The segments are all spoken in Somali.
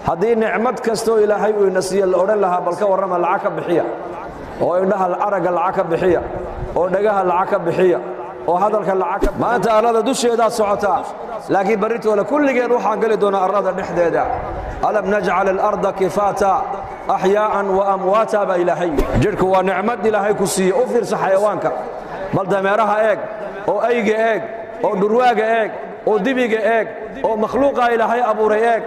haddii nicmad kastoo ilaahay uu ina siiye la odhan lahaa bal ka warrama lacag ka bixiya oo indhaha aragga lacag ka bixiya oo dhagaha lacag ka bixiya oo hadalka lacag ka maanta arlada dusheedaad socotaa laakiin barritooda kulligeen waxaan geli doonaa arlada dhexdeeda alam najcal alarda kifaata axyaa'an wa amwaata baa ilaahay jidhku waa nicmad ilaahay ku siiye u fiirsa xayawaanka bal dameeraha eeg oo ayga eeg oo dhurwaaga eeg oo dibiga eeg oo makhluuqaa ilaahay abuuray eeg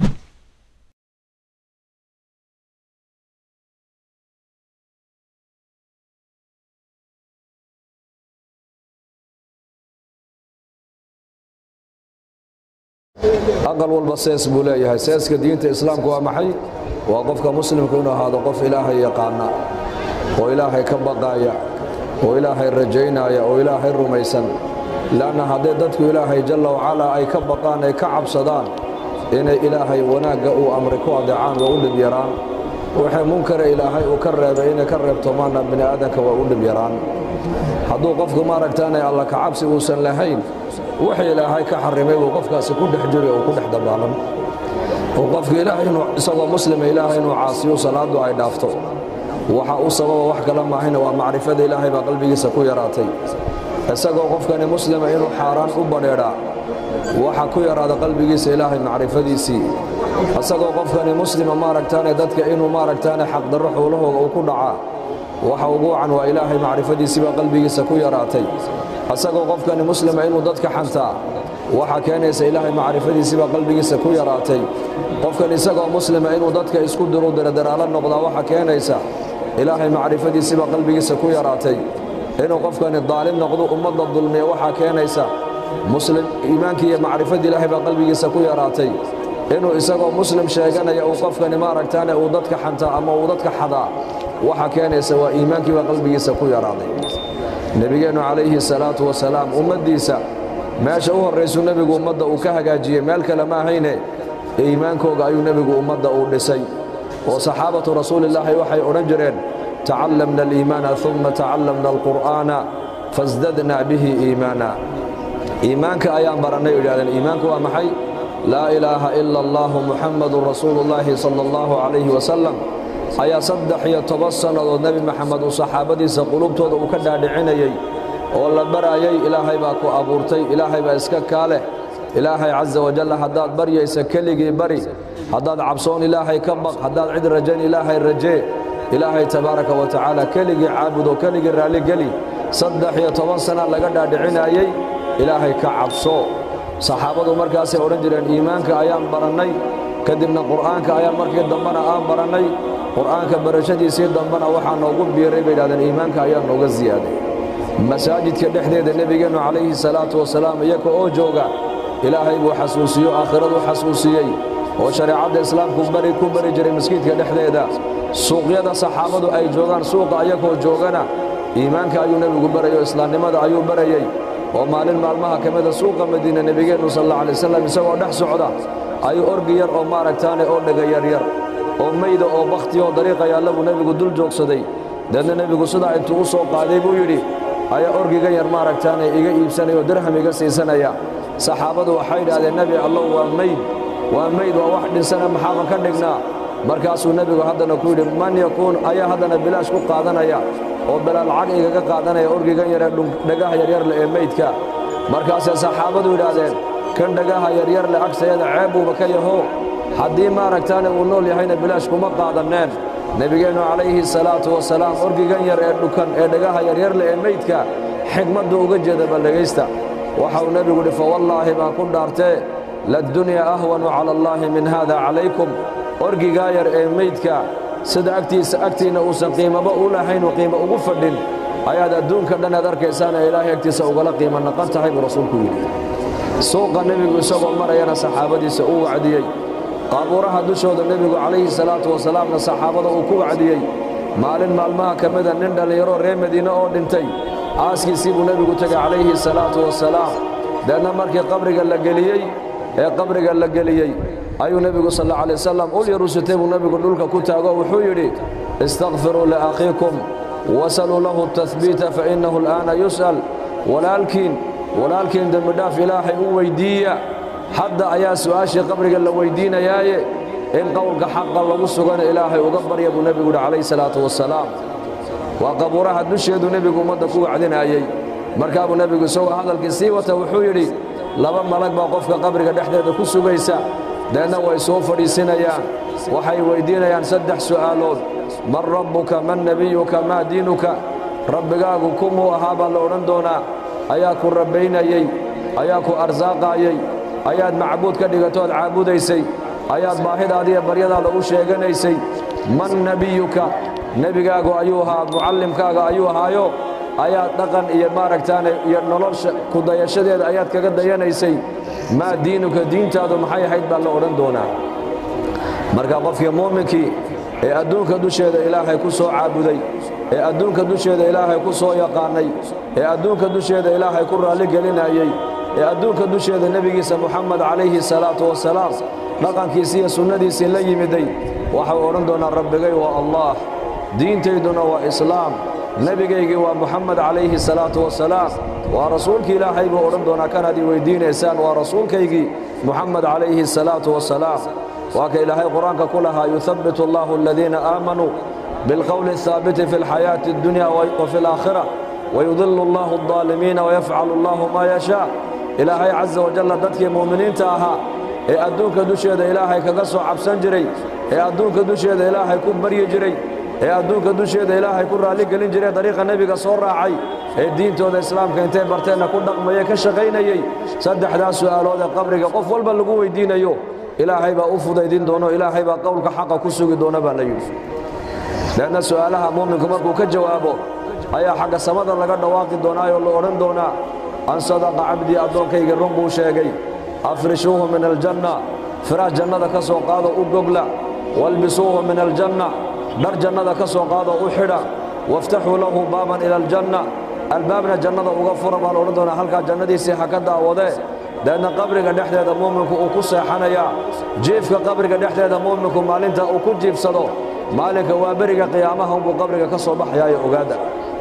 aqal walba sees buu leeyahay seeska diinta islaamku waa maxay waa qofka muslimku inuu ahaado qof ilaahay yaqaana oo ilaahay ka baqaaya oo ilaahay rajaynaya oo ilaahay rumaysan leanna hadday dadku ilaahay jalla wacalaa ay ka baqaan ay ka cabsadaan inay ilaahay wanaagga uu amri ku adeecaan waa u dhib yaraan waxay munkare ilaahay uu ka reebay inay ka reebtomaanna bini aadanka waa u dhib yaraan hadduu qofku maaragtaanay alla kacabsi uusan lahayn wixii ilaahay ka xarimay buu qofkaasi ku dhex jiri oo ku dhex dabaalan oo qofka ilaahay inuu isagoo muslima ilaahay inuu caasiyo salaaddu ay dhaafto waxa u sababa wax kala maahayna waa macrifada ilaahay baa qalbigiisa ku yaraatay isagoo qofkani muslima inuu xaaraan u badheedhaa waxa ku yaraada qalbigiisa ilaahay macrifadiisii isagoo qofkani muslima maaragtaane dadka inuu maaragtaane xaqdarro xoolahooga uu ku dhacaa waxa ugu wacan waa ilaahay macrifadiisii baa qalbigiisa ku yaraatay isagoo qofkani muslima inuu dadka xantaa waxaa keenaysa ilaahay macrifadiisii baa qalbigiisa ku yaraatay qofkan isagoo muslima inuu dadka isku diru daradaraalo noqdaa waxaa keenaysa ilaahay macrifadiisii baa qalbigiisa ku yaraatay inuu qofkani daalim noqdo ummadda dulmiya waxaa keenaysa muslim iimaankii iyo macrifadii ilaahay baa qalbigiisa ku yaraatay inuu isagoo muslim sheeganaya uu qofkani maaragtaane uu dadka xantaa ama uu dadka xadaa waxaa keenaysa waa iimaankii baa qalbigiisa ku yaraaday nebigeennu calayhi salaatu wasalaam ummaddiisa meesha u horraysuu nebigu ummadda uu ka hagaajiyey meel kale ma ahayne iimaankooga ayuu nebigu ummadda uu dhisay oo saxaabatu rasuulillaahi waxay odhan jireen tacallamna aliimaana uma tacallamna alqur'aana fasdadna bihi iimaana iimaanka ayaan barannay idhahdeen iimaanku waa maxay laa ilaaha ila allaahu muxammadun rasuulullaahi sala allahu calayhi wasalam ayaa saddex iyo toban sannadood nebi maxamed uu saxaabadiisa qulubtooda uu ka dhaadhicinayey oo la barayay ilaahay baa ku abuurtay ilaahay baa iska kaa leh ilaahay casa wajalla haddaad baryaysa keligii bari haddaad cabsoon ilaahay ka baq haddaad cid rajayn ilaahay rajee ilaahay tabaaraka wa tacaala keligii caabudo keligii raalligeli saddex iyo toban sana laga dhaadhicinayey ilaahay ka cabso saxaabadu markaasay odhan jireen iimaanka ayaan barannay kadibna qur'aanka ayaan markii dambena aan barannay qur'aanka barashadiisii dambena waxaa noogu biiray bay idhahdeen iimaanka ayaa nooga siyaaday masaajidka dhexdeeda nebigeennu calayhi salaatu wasalaam iyaga oo jooga ilaahay buu xasuusiyo aakhiradu xasuusiyey oo shareecadda islaamku bari ku bari jiray maskiidka dhexdeeda suuqyada saxaabadu ay joogaan suuqa ayagoo joogana iimaanka ayuu nebigu barayo islaamnimada ayuu barayey oo maalin maalmaha ka mida suuqa madiina nebigeennu sal alla alay wasalam isagoo dhex socda ayuu orgi yar oo maaragtaane oo dhega yaryar oo mayda oo bakhtiyoo dariiqa yaalla buu nebigu dul joogsaday deedna nebigu sidaa intuu u soo qaaday buu yidhi ayaa orgigan yar maaragtaane iga iibsanaya oo dirham iga siisanaya saxaabadu waxay idhahdeen nebi allow waa mayd waa mayd waa wax dhinsana maxaaban ka dhignaa markaasuu nebigu haddana ku yidhi man yakuun ayaa haddana bilaash ku qaadanaya oo bela lacag igaga qaadanaya orgigan yaree dhagaha yaryarle ee maydka markaasay saxaabadu yidhaahdeen kan dhagaha yaryarle agsayada ceeb buuba ka yaho haddii maaragtaane uu nool yahayna bilaash kuma qaadanneen nebigeennu calayhi salaatu wasalaam orgigan yar ee dhukan ee dhagaha yaryarle ee meydka xigmaddu uga jeeda bal dhegaysta waxauu nebigu idhi fawallaahi baan ku dhaartee laddunyaa ahwanu cala allaahi min haada calaykum orgigaa yar ee meydka sida agtiisa agtiinna uusan qiimaba u lahaynuu qiimo ugu fadhin ayaad adduunka dhan aad arkaysaan ee ilaahay agtiisa ugala qiimo naqan tahay buu rasuulku yidhi suuqa nebigu isagoo marayana saxaabadiisa uu wacdiyey qaabuuraha dushooda nebigu calayhi salaatu wasalaamna saxaabada uu ku wacdiyey maalin maalmaha ka mida nin dhallinyaro reer madiine oo dhintay aaskiisii buu nebigu tegay calayhi salaatu wasalaam deedna markii qabriga la geliyey ee qabriga la geliyey ayuu nebigu sal alla alay wasalam ul yarusitay buu nebigu dhulka ku taago wuxuu yidhi istakfiruu liakhiikum wasaluu lahu tahbiita fa innahu al'aana yus'al walaalkiin walaalkiin dembidhaaf ilaahay u weyddiiya hadda ayaa su'aashii qabriga la weyddiinayaaye in qowlka xaqa lagu sugana ilaahay uga barya buu nebigu yidhi calayhi salaatu wasalaam waa qabuuraha dusheedu nebigu ummadda ku wacdinaayey markaa buu nebigu isagoo hadalkii sii wata wuxuu yidhi laba malag baa qofka qabriga dhexdeeda ku sugaysa deedna way soo fadhiisinayaan waxay weyddiinayaan saddex su'aalood man rabbuka man nebiyuka maa diinuka rabbigaagu kumuu ahaa baa la odhan doonaa ayaa ku rabbaynayey ayaa ku arsaaqaayey ayaad macbuud ka dhigatood caabudaysay ayaad baahidaadiiyo baryadaada u sheeganaysay man nebiyuka nebigaagu ayuu ahaa mucallimkaaga ayuu ahaayo ayaad dhaqan iyo maaragtaane iyo nolosha ku dayashadeeda ayaad kaga dayanaysay maa diinuka diintaadu maxay ahayd baa la odhan doonaa marka qofkii muuminkii ee adduunka dusheeda ilaahay ku soo caabuday ee adduunka dusheeda ilaahay ku soo yaqaannay ee adduunka dusheeda ilaahay ku raalligelinayey ee adduunka dusheeda nebigiisa muxamed calayhi salaatu wasalaam dhaqankiisii iyo sunnadiisii la yimiday waxau odhan doonaa rabbigay waa allah diintayduna waa islaam nebigaygii waa muxamed calayhi salaatu wasalaam waa rasuulkii ilaahay buu odhan doonaa kanaad ii weyddiinaysaan waa rasuulkaygii muxamed calayhi salaatu wasalaam waa ka ilaahay qur-aanka ku lahaa yuhabbitu allahu aladiina aamanuu bilqowli الhaabiti fi اlxayaaةi اddunya wafi اlaakhira wayudilu allahu الظaalimiina wayafcalu allahu maa yashaa ilaahay caza wajalla dadkii mu'miniinta ahaa ee adduunka dusheeda ilaahay kaga soo cabsan jiray ee adduunka dusheeda ilaahay ku baryi jiray ee adduunka dusheeda ilaahay ku raalligelin jiray dariiqa nebiga soo raacay ee diintooda islaamka intay barteenna ku dhaqmaye ka shaqaynayey saddexdaas su'aalood ee qabriga qof walba lagu weyddiinayo ilaahay baa u fudaydin doono ilaahay baa qowlka xaqa ku sugi doona baa la yidhi leanna su'aalaha muuminku markuu ka jawaabo ayaa xagga samada laga dhawaaqi doonaayoo la odhan doonaa an sadaqa cabdii addoonkayga run buu sheegay afrishuuhu min aljanna firaas jannada ka soo qaado u gogla walbisuuhu min aljanna dhar jannada ka soo qaado u xidha waftaxuu lahu baaban ila aljanna albaabna jannada uga fura baa la odhan doonaa halkaa jannadiisii ha ka daawadee deedna qabriga dhexdeeda muuminku uu ku seexanayaa jiifka qabriga dhexdeeda muuminku maalinta uu ku jiifsado maalinka waa beriga qiyaamaha unbuu qabriga ka soo baxayaayo ogaada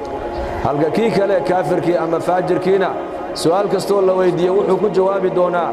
halka kii kale kaafirkii ama faajirkiina su'aal kastoo la weyddiiye wuxuu ku jawaabi doonaa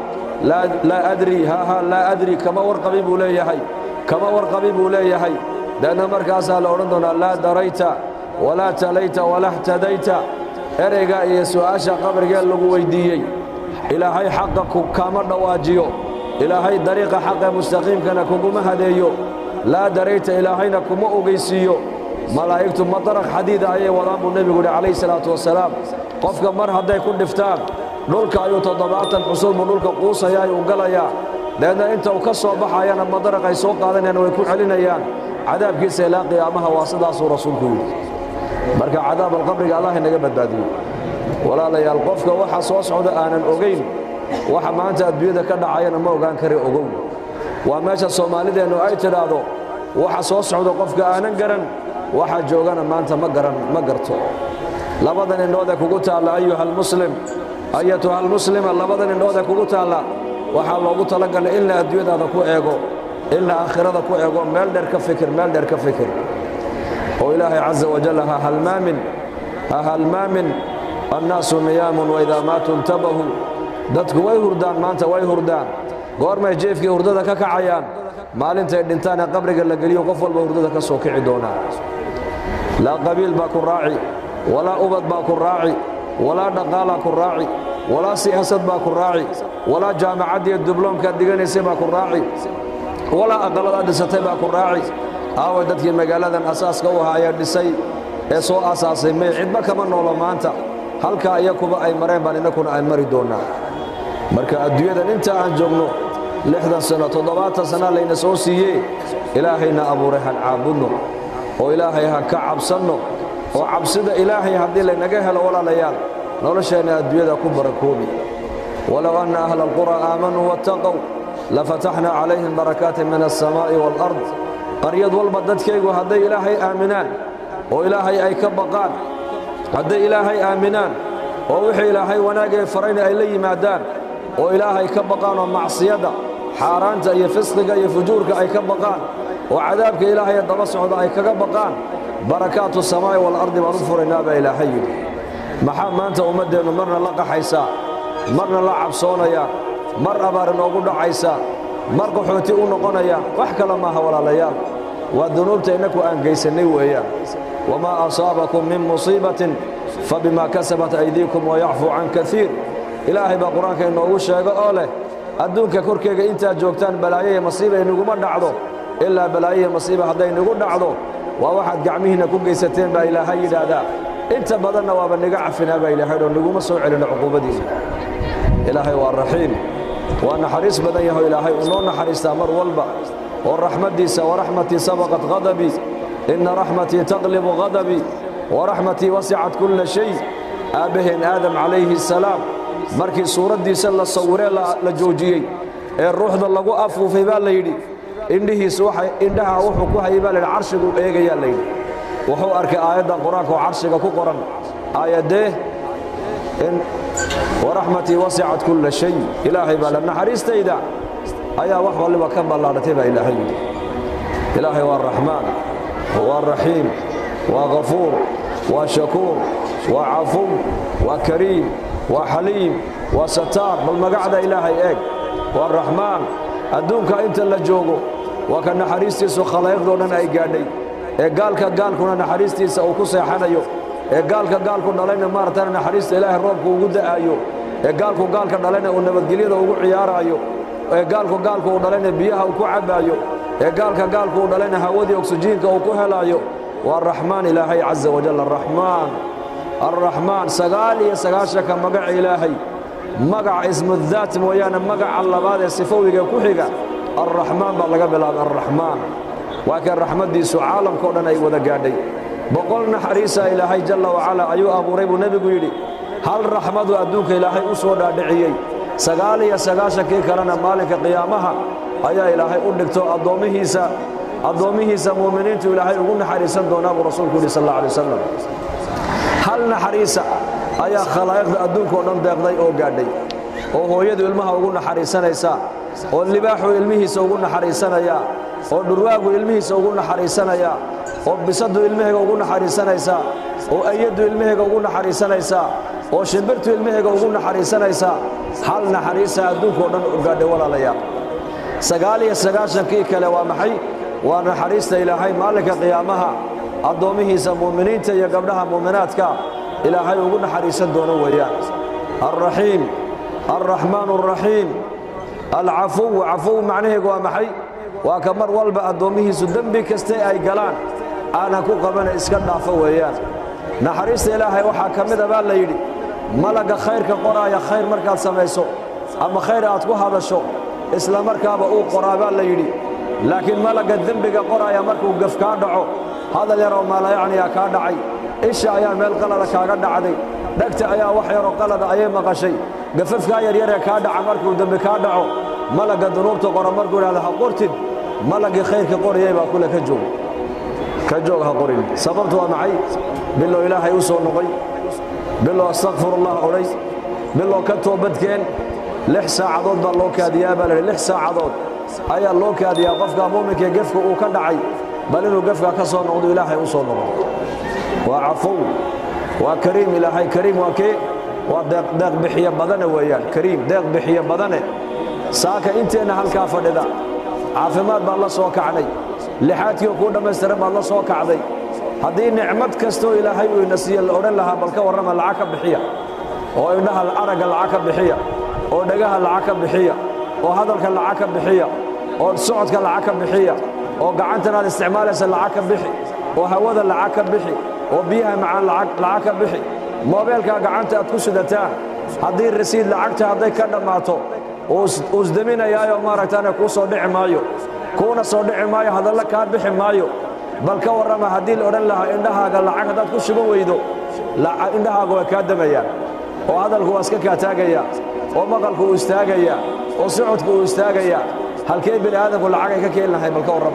laa adri haaha laa adri kama warqabi buu leeyahay kama warqabi buu leeyahay deedna markaasaa la odhan doonaa laa darayta walaa talayta walaa htadayta ereyga iyo su'aasha qabrigee lagu weyddiiyey ilaahay xaqa kaama dhawaajiyo ilaahay dariiqa xaqee mustaqiimkana kuguma hadeeyo laa darayta ilaahayna kuma ogaysiiyo malaa'igtu madaraq xadiida ayay wadaan buu nebigu yidhi calayhi salaatu wasalaam qofka mar hadday ku dhiftaan dhulka ayuu toddobaatan xusul buu dhulka quusayaa ayuu galayaa deedna inta uu ka soo baxayana madaraq ay soo qaadanayaan way ku celinayaan cadaabkiisa ilaa qiyaamaha waa sidaasuu rasuulku yidhi marka cadaab alqabriga allah inaga badbaadiyo walaalayaal qofka waxa soo socda aanan ogayn waxa maanta adduunyada ka dhacayana ma ogaan kari ogow waa meesha soomaalideennu ay tidhaahdo waxa soo socda qofka aanan garan waxa joogana maanta ma garan ma garto labadan indhoodee kugu taalla ayuha almuslim ayatuha almuslima labadan indhoodee kugu taalla waxaa loogu talagalay in la adduunyadaada ku eego in la aakhirada ku eego meel dheer ka fikir meel dheer ka fikir oo ilaahay caza wajal ha halmaamin ha halmaamin annaasu niyaamun waidaa maatuu intabahuu dadku way hurdaan maanta way hurdaan goormay jeefkii hurdada ka kacayaan maalintay dhintaan ee qabriga la geliyo qof walba hurdada ka soo kici doonaa laa qabiil baa ku raaci walaa ubad baa ku raaci walaa dhaqaalaa ku raaci walaa siyaasad baa ku raaci walaa jaamacaddiiyo dubloomkaad dhiganaysay baa ku raaci walaa aqalladaad dhisatay baa ku raaci aaway dadkii magaaladan asaaska u ahaayee dhisay ee soo asaasay may cidba kama noolo maanta halkaa iyakuba ay mareen baan innakuna ay mari doonnaa marka adduunyadan inta aan joogno lixdan sano toddobaatan sana layna soo siiyee ilaahayna abuuray han caabudno oo ilaahay ha ka cabsanno oo cabsida ilaahay haddii laynaga helo walaalayaal nolosheenna adduunyada ku barakoobi walow anna ahla alqura aamanuu wattaqow lafataxnaa calayhim barakaatin min alsamaa'i waalard qaryad walba dadkaygu hadday ilaahay aaminaan oo ilaahay ay ka baqaan hadday ilaahay aaminaan oo wixii ilaahay wanaagee farayna ay la yimaadaan oo ilaahay ka baqaan oo macsiyadda xaaraanta iyo fisqiga iyo fujuurka ay ka baqaan oo cadaabka ilaahayee daba socda ay kaga baqaan barakaatu samaa'i waalardi baan u furaynaa baa ilaahay yidhi maxaa maanta ummaddeennu marna la qaxaysaa marna la cabsoonayaa mar abaar inoogu dhacaysaa mar qaxooti u noqonayaan wax kale maaha walaalayaal waa dunuubta innaku aan gaysannay weeyaan wamaa asaabakum min musiibatin fabimaa kasabat aydiikum wayacfuu can kaiir ilaahay baa qur-aanka inoogu sheego oo leh adduunka korkeega intaad joogtaan balaayo iyo masiiba inaguma dhacdo ilaa balaayo iyo masiiba hadday nagu dhacdo waa waxaad gacmihiinna ku geysateen baa ilaahay yidhaahdaa inta badanna waaba niga cafinaa baa ilaahay oo naguma soo celinno cuquubadiisa ilaahay waa raxiim waa naxariis badan yaho ilaahay uu noo naxariistaa mar walba oo raxmaddiisa waraxmatii sabaqat hadabii inna raxmatii taqlibu hadabii waraxmatii wasicat kulla shay aabbaheen aadam calayhi assalaam markii suuraddiisa la sawiree la joojiyey ee ruuxda lagu afuufay baa la yidhi indhihiisu indhaha wuxuu ku hayay baa layidhi carshiguu eegayaa layidhi wuxuu arkay aayaddan qur-aanka oo carshiga ku qoran aayaddee waraxmatii wasicat kulla shay ilaahay baa la naxariistayda ayaa wax walliba ka ballaadhatay baa ilaahay yidhi ilaahay waa raxmaan waa raxiim waa ghafuur waa shakuur waa cafuw waa kariim waa xaliim waa sataar bal magacda ilaahay eeg waa raxmaan adduunka inta la joogo waa ka naxariistiisu khalaa'iqdoo dhan ay gaadhay ee gaalka gaalkuna naxariistiisa uu ku seexanayo ee gaalka gaalku dhalayna maaragtana naxariista ilaahay roobku ugu da'aayo ee gaalku gaalka dhalayna uu nabadgelyada ugu ciyaaraayo ee gaalku gaalku uu dhalayna biyaha uu ku cabbaayo ee gaalka gaalku uu dhalayna hawadii oksijiinka uu ku helaayo waa raxmaan ilaahay caza wajal araxmaan alraxmaan sagaal iyo sagaashanka magaca ilaahay magaca ismudaat mooyaane magaca labaad ee sifowiga ku xiga alraxmaan baa laga bilaabay alraxmaan waa kan raxmaddiisu caalamkao dhan ay wada gaadhay boqol naxariisa ilaahay jalla wacala ayuu abuuray buu nebigu yidhi hal raxmadu adduunka ilaahay u soo dhaadhiciyey sagaal iyo sagaashankii kalena maalinka qiyaamaha ayaa ilaahay u dhigto addoommihiisa addoommihiisa muuminiintu ilaahay ugu naxariisan doonaa buu rasuulku yidhi sal alla alay wasalam hal naxariisa ayaa khalaa'iqda adduunkao dhan deeqday oo gaadhay oo hooyadu ilmaha ugu naxariisanaysaa oo libaaxu ilmihiisa ugu naxariisanayaa oo dhurwaagu ilmihiisa ugu naxariisanayaa oo bisadu ilmahayga ugu naxariisanaysaa oo ayaddu ilmahayga ugu naxariisanaysaa oo shimbirtu ilmahayga ugu naxariisanaysaa hal naxariisa adduunkao dhan gaadhay walaalayaal sagaal iyo sagaashankii kale waa maxay waa naxariista ilaahay maalinka qiyaamaha addoommihiisa muuminiinta iyo gabdhaha muuminaadka ilaahay ugu naxariisan doono weeyaan alraxiim alraxmaan alraxiim alcafuw cafuw macnaheegu waa maxay waa ka mar walba addoommihiisu dembi kaste ay galaan aanan ku qabana iska dhaafo weeyaan naxariista ilaahay waxaa ka mida baa la yidhi malagga khayrka qoraaya khayr markaad samayso ama khayr aad ku hadasho isla markaaba uu qoraa baa la yidhi laakiin malagga dembiga qoraaya markuu gaf kaa dhaco hadal yaroo maalayacniyaa kaa dhacay isha ayaa meel qalada kaaga dhacday dhegta ayaa wax yaroo qalada ayay maqashay gafafkaa yaryaree kaa dhaca markuu dembi kaa dhaco malagga dunuubta qora markuu idhahda ha qortid malaggii khayrka qorayay baa kule ka joog ka joog ha qorin sababtu waa maxay bilow ilaahay u soo noqoy bilow astakfirullah odhay bilow ka toobadkeen lix saacadood baa loo kaadiyaa baa laidhi lix saacadood ayaa loo kaadiyaa qofka muuminkaee gefka uu ka dhacay bal inuu gefkaa ka soo noqdo ilaahay u soo noqdo waa cafow waa kariim ilaahay kariim waa kee waa deeq bixiye badane weeyaan kariim deeq bixiye badane saaka inteenna halkaa fadhida caafimaad baad la soo kacnay lixaadkiio kuu dhammaystiran baad la soo kacday haddii nicmad kastoo ilaahay uu ina siiye la odhan lahaa bal ka warrama lacag ka bixiya oo indhaha aragga lacag ka bixiya oo dhagaha lacag ka bixiya oo hadalka lacag ka bixiya oo socodka lacag ka bixiya oo gacantanaad isticmaalaysa lacag ka bixi oo hawada lacag ka bixi oo biyaha macaan lacag ka bixi moobeelkaa gacanta aad ku sidataan haddii rasiid lacagta hadday ka dhammaato uusdeminayaayo maaragtaane kuu soo dhici maayo kuuna soo dhici maayo hadalla kaa bixi maayo bal ka warrama haddii la odhan lahaa indhahaaga lacag haddaad ku shuban weydo indhahaaga waa kaa damayaan oo hadalku waa iska kaa taagayaa oo maqalku uu istaagayaa oo socodku uu istaagayaa halkee bini aadamku lacag ay ka keeni lahay bal ka warrama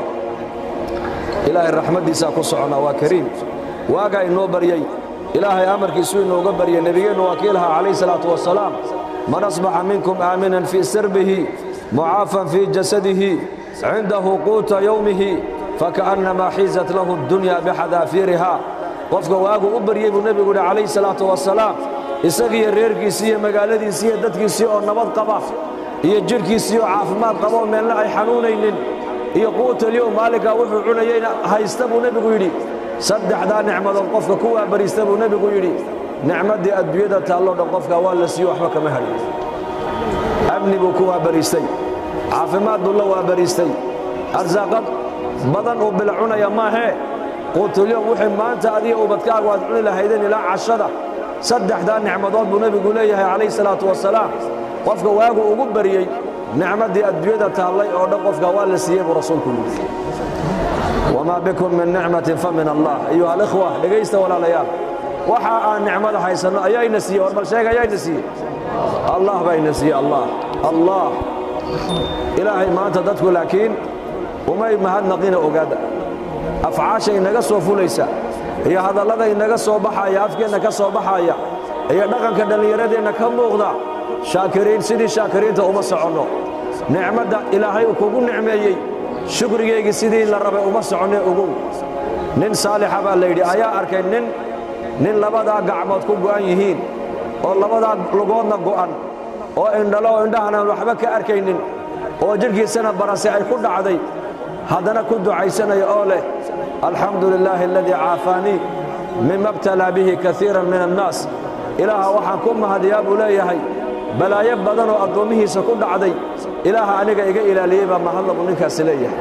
ilaahay raxmaddiisaa ku soconnaa waa kariim waagaa inoo baryey ilaahay amarkiisuu inooga baryey nebigeennu waa kii lahaa calayh salaatu wasalaam man asbaxa minkum aaminan fii sirbihi mucaafan fii jasadihi cindahu quuta yowmihi fakaannamaa xiizat lahu addunya bixadaafiiriha qofka waagu u baryey buu nebigu yidhi calayh salaatu wasalaam isagiiyo reerkiisii iyo magaaladiisii iyo dadkiisii oo nabad qaba iyo jidhkiisiioo caafimaad qaboo meelna ay xanuunaynin iyo quutalyow maalinkaa wuxuu cunayeyna haysta buu nebigu yidhi saddexdaa nicmadood qofka ku waabariista buu nebigu yidhi nicmaddii adduunyada taalloo dhan qofka waa la siiyo waxba kama hadhin amni buu ku waabariistay caafimaad buu la waabariistay arsaaqad badan uu bila cunaya maahee quutulyoom wixii maanta adiga ubadkaagu aad cuni lahaydeen ilaa cashada saddexdaa nicmadood buu nebigu leeyahay calayhi salaatu wasalaam qofka waagu ugu bariyey nicmaddii adduunyada taallay oo dhan qofka waa la siiyey buu rasuulku yidhi wamaa bikum min nicmatin fa min allah ayuha alikhwa dhegaysta walaalayaal waxa aan nicmada haysanno ayaayna siiyey war bal sheega ayaayna siiyey allah bayna siiyey allah allah ilaahay maanta dadku laakiin umay mahadnaqina ogaada afcaasha inaga soo fulaysa iyo hadallada inaga soo baxaya afkeenna ka soo baxaya iyo dhaqanka dhallinyaradeenna ka muuqda shaakiriin sidii shaakiriinta uma soconno nicmadda ilaahay uu kugu nicmeeyey shukrigeygii sidii la rabay uma soconne ogow nin saalixa baa layidhi ayaa arkay nin nin labadaa gacmood ku go'an yihiin oo labadaa lugoodna go'an oo indhalo oo indhahanaan waxba ka arkaynin oo jidhkiisana barase ay ku dhacday haddana ku ducaysanaya oo leh alxamdu lilaahi aladii caafaanii mima btalaa bihi kaiiran min annaas ilaaha waxaan ku mahadiyaa buu leeyahay balaayo badan oo addoommihiisa ku dhacday ilaaha aniga iga ilaaliyey baa mahadla buu ninkaasi leeyahay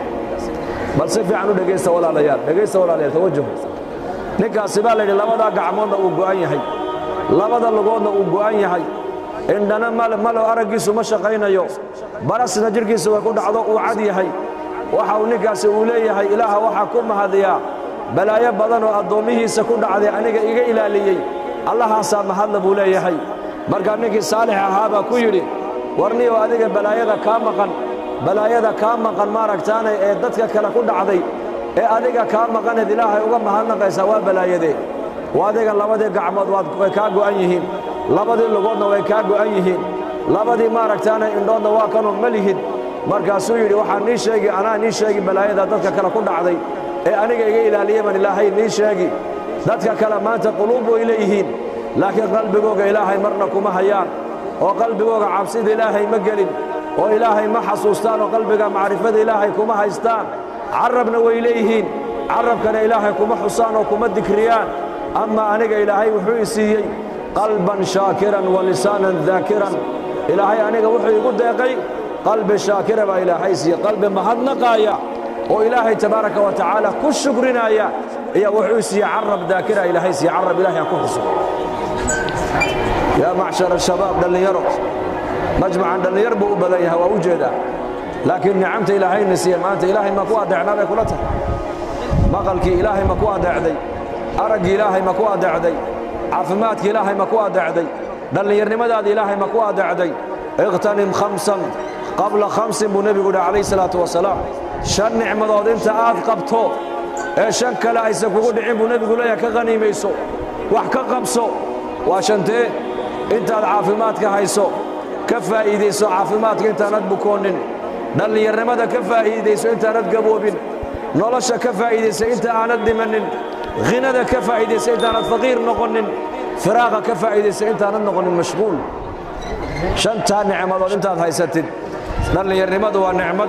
bal si fiican u dhegaysta walaalayaal dhegaysta walaalayaal tawajahu ninkaasi baa layidhi labadaa gacmoodna uu go'an yahay labada lugoodna uu go'an yahay indhana malo araggiisu ma shaqaynayo barasna jidhkiisa way ku dhacdo uu cad yahay waxa uu ninkaasi uu leeyahay ilaaha waxaa ku mahadiyaa balaayo badan oo addoommihiisa ku dhacday aniga iga ilaaliyey allahaasaa mahadla buu leeyahay markaa ninkii saalix ahaa baa ku yidhi warniyoo adiga balaayada kaa maqan balaayada kaa maqan maaragtaanay ee dadka kale ku dhacday ee adiga kaa maqaneed ilaahay uga mahadnaqaysaa waa balaayadee waa adiga labadii gacmood way kaa go'an yihiin labadii lugoodna way kaa go'an yihiin labadii maaragtaanay indhoodna waa kanoo ma lihid markaasuu yidhi waxaa nii sheegi anaa nii sheegi balaayada dadka kale ku dhacday ee aniga iga ilaaliye baan ilaahay nii sheegi dadka kale maanta quluub way leeyihiin laakiin qalbigooga ilaahay marna kuma hayaan oo qalbigooga cabsida ilaahay ma gelin oo ilaahay ma xasuustaan oo qalbiga macrifada ilaahay kuma haystaan carabna way leeyihiin carabkana ilaahay kuma xusaan oo kuma dikriyaan ama aniga ilaahay wuxuu i siiyey qalban shaakiran wa lisaanan daakiran ilaahay aniga wuxuu igu deeqay qalbi shaakira baa ilaahay siiyey qalbi mahadnaqaaya oo ilaahay tabaaraka wa tacaala ku shukrinaya iyo wuxuu siiyey carab daakira ilaahay siiyey carab ilaahay aan ku xuso yaa macshar ashabaab dhallinyaro majmacan dhallinyar buu u badan yahay waa u jeedaa laakiin nicamta ilaahayna siiye maanta ilaahay ma ku adeecnaa bay kula tahay maqalkii ilaahay ma ku adeecday araggii ilaahay ma ku adeecday caafimaadkii ilaahay ma ku adeecday dhallinyarnimadaadii ilaahay ma ku adeecday iqtanim khamsan qabla khamsin buu nebigu yidhi calayhi salaatu wasalaam shan nicmadood inta aad qabto ee shan kale aysan kugu dhicin buu nebigu leeyahay ka qhaniimayso wax ka qabso waa shantee intaad caafimaadka hayso ka faa'iidayso caafimaadka intaanad bukoonin dhallinyarnimada ka faa'iidayso intaanad gaboobin nolosha ka faa'iidaysa inta aanad dhimanin hinada ka faa'iidaysa intaanad faqiir noqonin firaaqa ka faa'iidaysa intaanad noqonin mashquul shantaa nicmadood intaad haysatid dhallinyarnimadu waa nicmad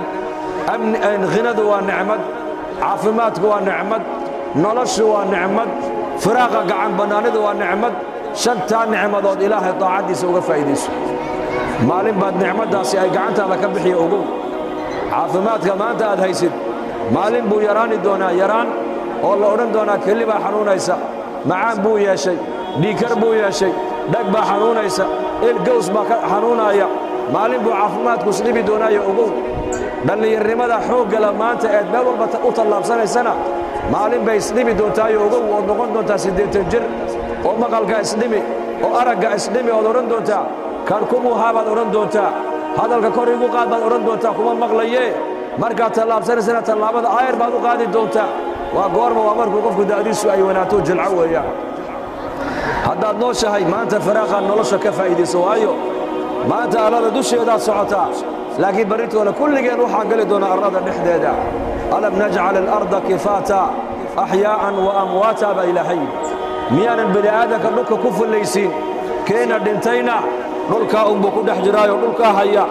hinadu waa nicmad caafimaadku waa nicmad noloshu waa nicmad firaaqa gacan bannaanidu waa nicmad shantaa nicmadood ilaahay daacaddiisa uga faa'iidayso maalin baad nicmaddaasi ay gacantaada ka bixiya ogow caafimaadka maanta aad haysid maalin buu yaraani doonaa yaraan oo la odhan doonaa keli baa xanuunaysa macaan buu yeeshay dhiikar buu yeeshay dhag baa xanuunaysa ilgows baa ka xanuunaaya maalin buu caafimaadku isdhibi doonaayo ogow dhallinyarnimada xooggala maanta eed meel walba u tallaabsanaysana maalin bay isdhibi doontaayo ogow ood noqon doontaa siddeetan jir oo maqalka isdhimi oo aragga isdhimi ood odhan doontaa kan kumuhaa baad odhan doontaa hadalka kor igu qaad baad odhan doontaa kuma maqlayee markaad tallaabsanaysana tallaabada aayar baad u qaadi doontaa waa goorma waa markuu qofku da'diisu ay wanaato jilco weeyaan haddaad nooshahay maanta faraaqaad nolosha ka faa'iidayso waayo maanta allada dusheedaad socotaa laakiin barritooda kulligeen waxaan geli doonaa arlada dhexdeeda alam najcal alarda kifaata axyaa'an wa amwaata baa ilaahay miyaanan bini aadanka dhulka ku fullaysiin keena dhintayna dhulkaa unbuu ku dhex jiraayoo dhulkaa haya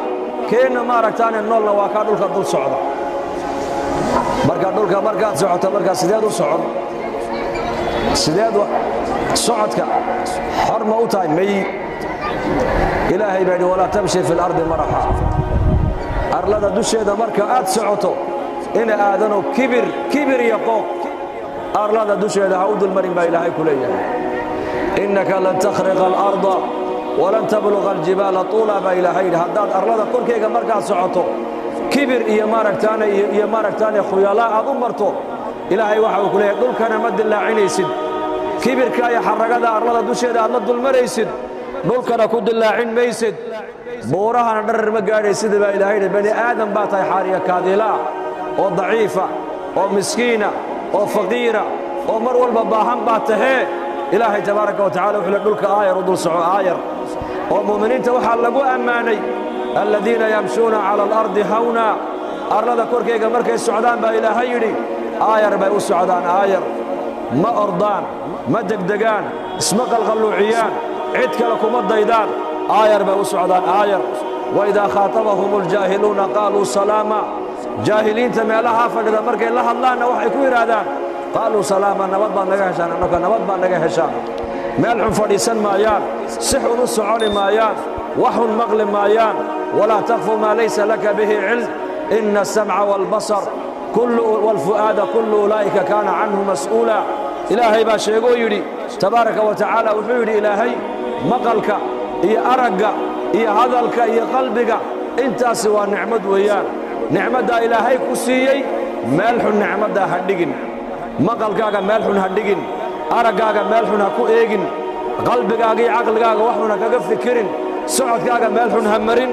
keenna maaragtaane noolna waa kaa dhulka dul socda marka dhulka markaad socoto markaa sideed u socon sideed socodka xor ma u tahay may ilaahay baa yidhi walaa tamshi fi اlardi maraxa arlada dusheeda marka aad socoto ina aadano kibir kibir iyo qooq arlada dusheeda ha u dulmarin baa ilaahay ku leeyahay innaka lan takhriqa alarda walan tabluqa aljibaala tuula baa ilaahay yidhi haddaad arlada korkayga markaad socoto kibir iyo maaragtaane iyo maaragtaane khuyalaa aad u marto ilaahay waxa uu ku leeyahay dhulkana ma dillaacinaysid kibirka iyo xaragada arlada dusheeda aad la dulmaraysid dhulkana ku dillaacin maysid buurahana dharar ma gaadhaysid baa ilaahay yidhi bani aadam baa tahay xaariya kaadiilaa oo daciifa oo miskiina oo faqiira oo mar walba baahan baa tahee ilaahay tabaaraka wa tacala wuxuu le dhulka aayar u dul soco aayar oo mu'miniinta waxaa lagu ammaanay aladiina yamshuuna cala alardi hawna arlada korkayga markay socdaan baa ilaahay yidhi aayar bay u socdaan aayar ma ordaan ma degdegaan isma qalqalluuciyaan cid kale kuma daydaan aayar bay u socdaan aayar waidaa khaatabahum اljaahiluuna qaaluu salaama jaahiliinta meelahaa fadhida markay la hadlaanna waxay ku yidhaahdaan qaaluu salaama nabad baad naga heshaan annaka nabad baad naga heshaan meel xun fadhiisan maayaan si xun u soconi maayaan wax xun maqli maayaan walaa takfu maa laysa laka bihi cilm ina asamca wاlbasar wاlfu'aada kullu ulaa'ika kaana canhu mas'uula ilaahay baa sheegoo yidhi tabaaraka wa tacaala wuxuu yidhi ilaahay maqalka iyo aragga iyo hadalka iyo qalbiga intaasi waa nicmad weeyaan nicmaddaa ilaahay ku siiyey meel xun nicmaddaa ha dhigin maqalkaaga meel xun ha dhigin araggaaga meel xun ha ku eegin qalbigaaga iyo caqligaaga wax xun ha kaga fikirin socodkaaga meel xun ha marin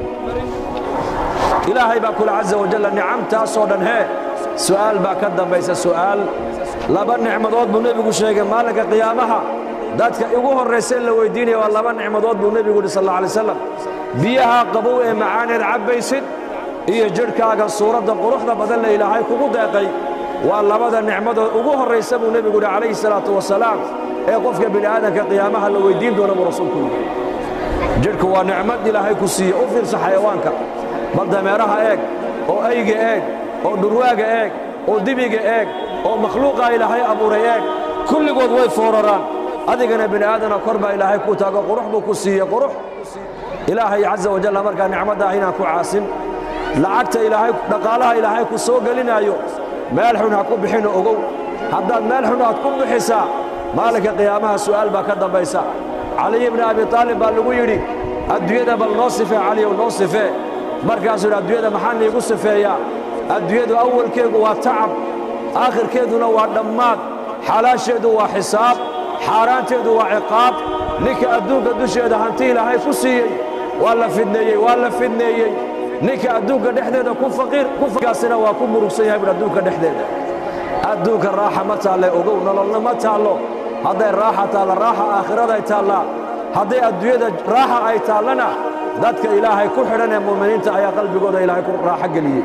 ilaahay baa kule caza wajalla nicamtaasoo dhan hee su'aal baa ka dambaysa su'aal laba nicmadood buu nebigu sheegay maalinka qiyaamaha dadka igu horraysa in la weyddiinaya waa laba nicmadood buu nebigu yidhi sal alla alay slam biyaha qabow ee macaaneed cabbaysid iyo jidhkaaga suuradda quruxda badan le ilaahay kugu deeqay waa labada nicmadood ugu horraysa buu nebigu yidhi calayhi salaatu wasalaam ee qofka bini aadamka qiyaamaha la weyddiin doona buu rasuulku yidhi jidhku waa nicmad ilaahay ku siiye u fiirsa xayawaanka bal dameeraha eeg oo ayga eeg oo dhurwaaga eeg oo dibiga eeg oo makhluuqaa ilaahay abuuray eeg kulligood way fooraraan adigana bini aadana kor baa ilaahay kuu taago qurux buu ku siiye qurux ilaahay caza wajalla markaa nicmaddaah inaan ku caasin lacagta ilaahay dhaqaalaha ilaahay ku soo gelinaayo meel xun ha ku bixino ogow haddaad meel xun aad ku bixisaa maalinka qiyaamaha su'aal baa ka dambaysa caliy bni abi taalib baa lagu yidhi adduunyada bal noo sifee caliyow noo sifee markaasuu yidhi adduunyada maxaa niigu sifeeyaa adduunyadu awalkeedu waa tacab aakhirkeeduna waa dhammaad xalaasheedu waa xisaab xaaraanteedu waa ciqaab ninka adduunka dusheeda hanti ilaahay ku siiyey waa la fidneeyey waa la fidneeyey ninka adduunka dhexdeeda ku faqiir kaasina waa ku murugsan yahay buhi adduunka dhexdeeda adduunka raaxa ma taalle ogow nololna ma taallo hadday raaxa taalla raaxa aakhiraday taallaa hadday adduunyada raaxa ay taallana dadka ilaahay ku xidhan ee mu'miniinta ayaa qalbigooda ilaahay ku raaxo geliyey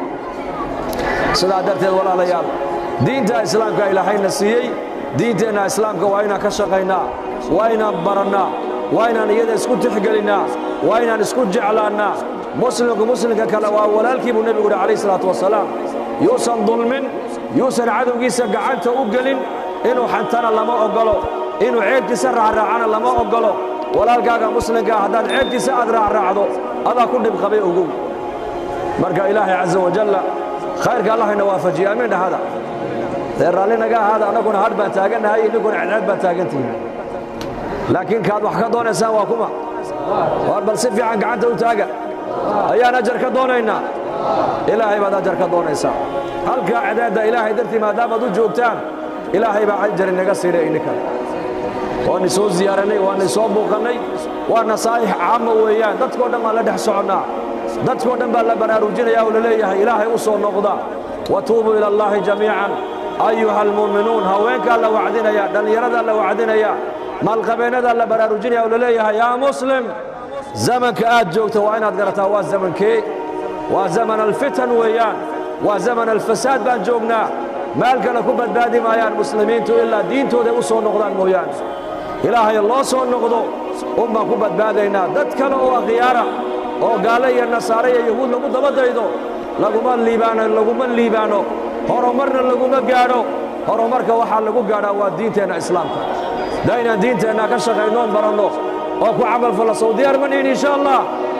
sidaa darteed walaalayaal diinta islaamka ilaahayna siiyey diinteenna islaamka waa inaan ka shaqaynaa waa inaan barannaa waa inaan iyada isku tixgelinnaa waa inaan isku jeclaannaa muslimku muslimka kale waa walaalkii buu nebigu yidhi calayh isalaatu wasalaam yuusan dulmin yuusan cadowgiisa gacanta u gelin inuu xantana lama oggolo inuu ceebkiisa raacraacana lama oggolo walaalkaaga muslimkaa haddaad ceebkiisa aad raacraacdo adaa ku dhib qabay ogow marka ilaahay caza wajalla khayrka allahayna waafajiye amiin dhahada dee raalli naga ahaada annaguna hadh baan taagannahay idinkuna cedceed baan taagantihiin laakiin kaad wax ka doonaysaan waa kuma war bal si fiican gacanta u taaga ayaan ajar ka doonaynaa ilaahay baad ajar ka doonaysaa halkaa cedeedda ilaahay dartii maadaamaad u joogtaan ilaahay baa ajar inaga siidhay ininkan waana soo ziyaarannay waana soo buuqannay waa nasaa'ix caama weeyaan dadkoo dhan baan la dhex soconnaa dadkoo dhan baa la baraarujinaya oo la leeyahay ilaahay u soo noqda watuubuu ila allaahi jamiican ayuha almu'minuun haweenkaa la wacdinaya dhallinyaradaa la wacdinaya maalqabeennadaa la baraarujinaya oo la leeyahay yaa muslim zamanka aad joogta waa inaad garataa waa zamankee waa zaman alfitan weeyaan waa zaman alfasaad baan joognaa meel kale ku badbaadi maayaan muslimiintu ilaa diintooday u soo noqdaan mooyaane ilaahay loo soo noqdo un baan ku badbaadaynaa dad kale oo akhyaara oo gaale iyo nasaare iyo yahuud lagu daba daydo laguma liibaano laguma liibaano horumarna laguma gaadho horumarka waxaa lagu gaadhaa waa diinteenna islaamka daa inaan diinteenna ka shaqaynoon baranno oo ku camal falla sow diyaar ma nihin insha allah